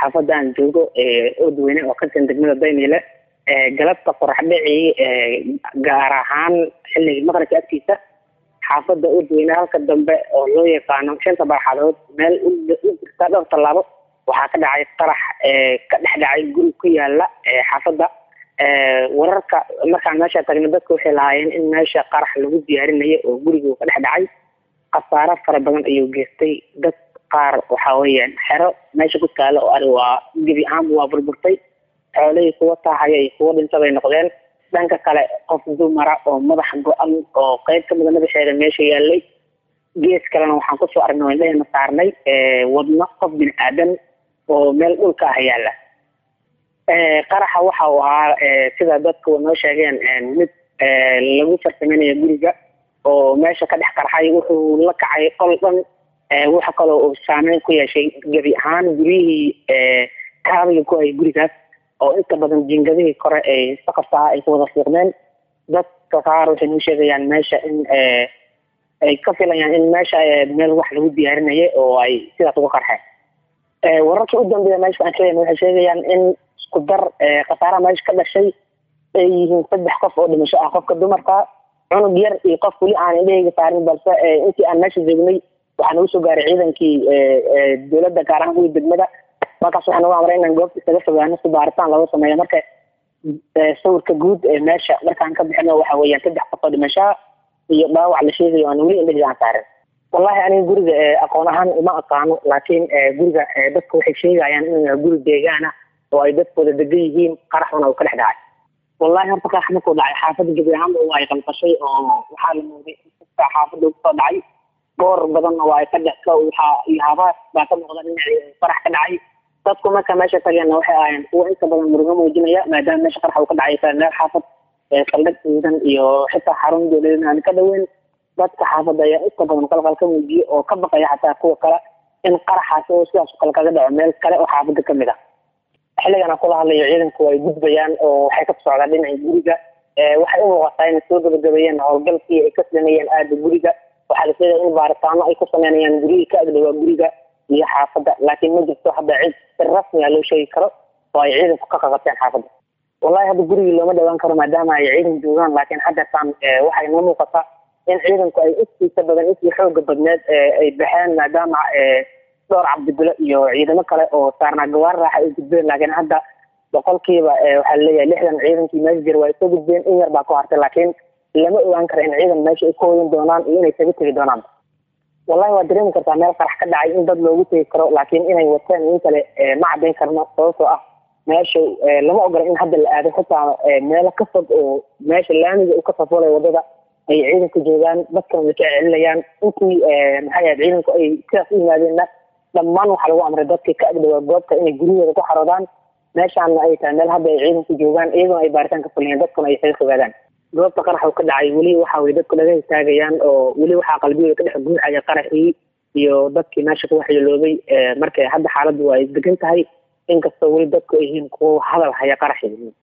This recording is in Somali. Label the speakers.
Speaker 1: xaafadda aan joogo oodweyne oo ka tirsan degmada dayniile galabta qorax dhici gaar ahaan xilligii maqribka agtiisa xaafadda oodweyne halka dambe oo loo yaqaano shanta barxadood meel u jirta dhowr tallaabo waxaa ka dhacay qarax ka dhex dhacay guri ku yaala xaafadda wararka markaan meesha tagna dadka waxay lahaayeen in meesha qarax lagu diyaarinayo oo guriga uu ka dhex dhacay khasaaro fara badan ayuu geystay dad qaar waxa weeyaan xero meesha ku taala oo ari waa gebi ahaanba waa burburtay xoolihii kuwa taahaya iyo kuwa dhintabay noqdeen dhanka kale qof dumara oo madax go-an oo qeyb kamida madaxeeda meesha yaalay gees kalena waxaan kusoo aragnay indhahayna saarnay wadno qof bini aadan oo meel dhulka ah yaala qaraxa waxa uu ahaa sida dadku noo sheegeen mid lagu farsamaynayo guriga oo meesha ka dhex qarxay wuxuu la kacay qol dhan waxa kaloo uu saameyn ku yeeshay gebi ahaan guryihii kaabiga ku hayay gurigaas oo inta badan jingadihii kore ay saqafka ay ku wada fiiqmeen dadka qaar waxay noo sheegayaan meesha in ay ka filayaan in meesha meel wax lagu diyaarinayay oo ay sidaas uga qarxeen wararkii u dambeeya meesha aan sheegayna waxay sheegayaan in isku dar khasaaraha meesha ka dhashay ay yihiin saddex qof oo dhimasho ah qofka dumarka cunug yar iyo qof weli aan indhahayga saarin balse intii aan meesha joognay waxaa nagu soo gaaray ciidankii dowladda gaar ahaan kuwii degmada markaas waxaa nagu amray inaan goobta isaga fogaano si baaritaan looga sameeyo marka sawirka guud ee meesha markaan ka bixino waxa weeyaan saddex qof oo dhimashaa iyo dhaawac la sheegayo aan weli indhahayga aan saarin wallahi aniga guriga aqoon ahaan uma aqaano laakiin guriga dadka waxay sheegayaan inuu yahay guri deegaana oo ay dadkooda degan yihiin qaraxuna uu ka dhex dhacay wallahi horta qarax markuu dhacay xaafadda gebi ahaanba waa ay qalqashay oo waxaa la mooday inta xaafadda kusoo dhacay boor badanna waa ay ka dhex waxaa iyo habaas baa ka muuqda dhinacii qarax ka dhacay dadku marka meesha tageenna waxay ahaayeen kuwa inta badan murugo muujinaya maadaama meesha qarax uu ka dhacay kale meel xaafad saldhig ciidan iyo xitaa xarun dowladeed aan ka dhoweyn dadka xaafadda ayaa inta badan qalqal ka muujiya oo ka baqaya xataa kuwa kale in qaraxaasi oo sidaas oo kale kaga dhaco meel kale oo xaafadda ka mid ah xilligan aan kula hadlayo ciidanku way gudbayaan oo waxay ka socdaan dhinaca guriga waxay u muuqataa inay soo gabagabeeyeen howlgalkii ay ka sameeyeen aada guriga waxaa la sheegaya in baaritaano ay ku sameynayaan guryihii ka agdhawaa guriga iyo xaafadda laakiin ma jirto hadda cid si rasmi a loo sheegi karo oo ay ciidanku ka qaqabteen xaafadda wallahi hadda gurigii looma dhawaan karo maadaama ay ciidan joogaan laakiin haddeetaan waxay noo muuqataa in ciidanku ay intiisa badan intii xooga badneed ay baxeen maadaama dhowr cabdibilo iyo ciidamo kale oo saarnaa gawaar raaxa ay gudbeen laakiin hadda boqolkiiba waxaa laleeyahay lixdan ciidankii meesha jira waa soo gudbeen in yar baa ku hartay laakiin lama ogaan karo in ciidan meesha ay ka hoyan doonaan iyo inay taga tegi doonaan wallahi waa dareemi kartaa meel qarax ka dhacay in dad loogu tegi karo laakiin inay wateen in kale ma caddayn karno sababtoo ah meesha lama ogola in hadda la aado xitaa meelo ka fog oo meesha laamiga uu ka safoolay wadada ay ciidanku joogaan dadkan way ka celinayaan intii maxay ahayd ciidanku ay sidaas u yimaadeenna dhammaan waxaa lagu amray dadkii ka agdhawaa goobta inay guryahooda ku xaroodaan meeshaana ay tahay meel hadda ay ciidanku joogaan iyaguna ay baaritaan ka fuliyeen dadkuna ay isaga fogaadaan goobta qarax uu ka dhacay weli waxa weye dadku laga histaagayaan oo weli waxaa qalbiyooda ka dhex guuxaya qaraxii iyo dadkii meesha ku waxyeeloobay marka hadda xaaladdu waa ay degan tahay inkastoo weli dadku ay yihiin kuwo hadal haya qaraxii